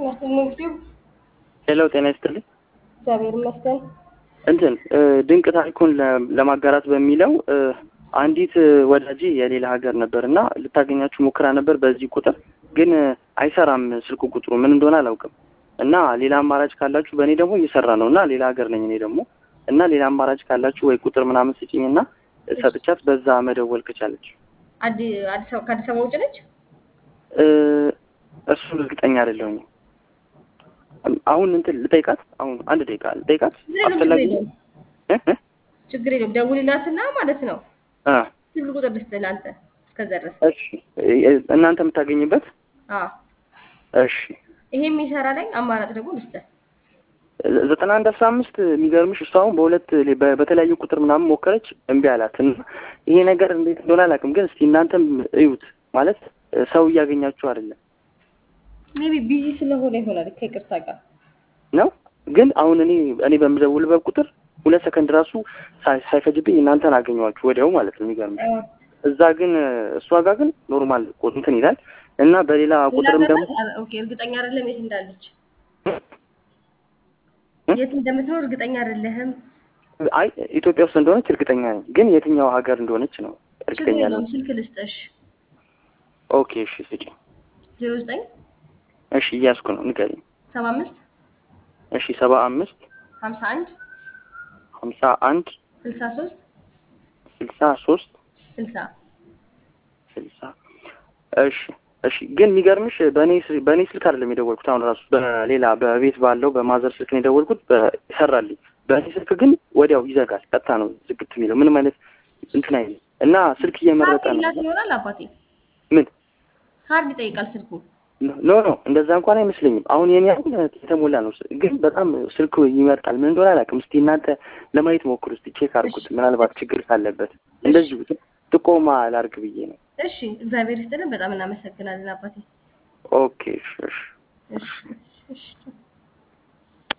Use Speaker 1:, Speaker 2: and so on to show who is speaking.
Speaker 1: ጤና ይስጥልኝ እንግዲህ
Speaker 2: ሄሎ ጤና ይስጥልኝ።
Speaker 1: እግዚአብሔር ይመስገን።
Speaker 2: እንትን ድንቅ ታሪኩን ለ- ለማጋራት በሚለው አንዲት ወዳጄ የሌላ ሀገር ነበር እና ልታገኛችሁ ሞክራ ነበር በዚህ ቁጥር ግን አይሰራም ስልኩ ቁጥሩ ምን እንደሆነ አላውቅም። እና ሌላ አማራጭ ካላችሁ በእኔ ደግሞ እየሰራ ነው እና ሌላ ሀገር ነኝ እኔ ደግሞ እና ሌላ አማራጭ ካላችሁ ወይ ቁጥር ምናምን ስጭኝ እና ሰጥቻት በዛ መደወል ከቻለች
Speaker 1: አዲ- አዲስ አበባ ከአዲስ አበባ ውጭ ነች?
Speaker 2: እ፣ እሱን እርግጠኛ አይደለሁኝ። አሁን እንትን ልጠይቃት አሁን አንድ ደቂቃ ልጠይቃት
Speaker 1: ችግር የለውም፣ ችግር
Speaker 2: አስፈላጊ
Speaker 1: የለውም፣
Speaker 2: እ እ
Speaker 1: ችግር የለውም። ደውልላትና ማለት ነው
Speaker 2: አ
Speaker 1: ስልክ ቁጥር ልስጥህ ለአንተ እስከዛ ድረስ።
Speaker 2: እሺ እናንተ የምታገኝበት
Speaker 1: አዎ
Speaker 2: እሺ
Speaker 1: ይሄ የሚሰራ ላይ አማራጭ ደግሞ ልስጥህ።
Speaker 2: ዘጠና አንድ አስራ አምስት የሚገርምሽ እሱ አሁን በሁለት በ- በተለያዩ ቁጥር ምናምን ሞከረች እምቢ አላት እና ይሄ ነገር እንዴት እንደሆነ አላውቅም ግን እስቲ እናንተም እዩት ማለት ሰው እያገኛችሁ አይደለም
Speaker 1: ሜቢ ቢዚ ስለሆነ ይሆናል ከይቅርታ ጋር
Speaker 2: ነው ግን አሁን እኔ እኔ በምደውልበት ቁጥር ሁለት ሰከንድ ራሱ ሳይ- ሳይፈጅብኝ እናንተን አገኘኋችሁ ወዲያው ማለት ነው የሚገርምሽ
Speaker 1: አዎ።
Speaker 2: እዛ ግን እሷ ጋር ግን ኖርማል እንትን ይላል እና በሌላ ቁጥርም
Speaker 1: ሌላ
Speaker 2: ደግሞ
Speaker 1: ገና- ኦኬ እርግጠኛ አይደለም የት እንዳለች የት እንደምትኖር እርግጠኛ አይደለህም።
Speaker 2: አይ ኢትዮጵያ ውስጥ እንደሆነች እርግጠኛ ነኝ ግን የትኛው ሀገር እንደሆነች ነው
Speaker 1: ችግር
Speaker 2: እርግጠኛ ነኝ
Speaker 1: የለውም ስልክ ልስጥሽ
Speaker 2: ኦኬ እሺ ስጪኝ
Speaker 1: ዜሮ ዘጠኝ
Speaker 2: እሺ እያዝኩ ነው ንገሪኝ
Speaker 1: ሰባ አምስት
Speaker 2: እሺ ሰባ አምስት
Speaker 1: ሀምሳ አንድ
Speaker 2: ሀምሳ አንድ
Speaker 1: ስልሳ ሶስት
Speaker 2: ስልሳ ሶስት
Speaker 1: ስልሳ
Speaker 2: ስልሳ እሺ እሺ ግን የሚገርምሽ በእኔ ስ- በእኔ ስልክ አይደለም የደወልኩት አሁን ራሱ በሌላ በቤት ባለው በማዘር ስልክ ነው የደወልኩት በ- ይሰራልኝ በእኔ ስልክ ግን ወዲያው ይዘጋል ቀጥታ ነው ዝግት የሚለው ምንም አይነት እንትን አይልም እና ስልክ እየመረጠ
Speaker 1: ካርድ
Speaker 2: ነው
Speaker 1: ይላት ይሆናል አባቴ
Speaker 2: ምን
Speaker 1: ካርድ ይጠይቃል ስልኩ
Speaker 2: ኖ ኖ እንደዛ እንኳን አይመስለኝም አሁን የኔ አሁን የተሞላ ነው ግን በጣም ስልክ ይመርጣል ምን እንደሆነ አላውቅም እስቲ እናንተ ለማየት ሞክሩ እስቲ ቼክ አድርጉት ምናልባት ችግር ካለበት እንደዚሁ ጥቆማ ላርግ ብዬ ነው
Speaker 1: እሺ እግዚአብሔር ይስጥልን በጣም እናመሰግናለን አባቴ
Speaker 2: ኦኬ እሺ እሺ
Speaker 1: እሺ እሺ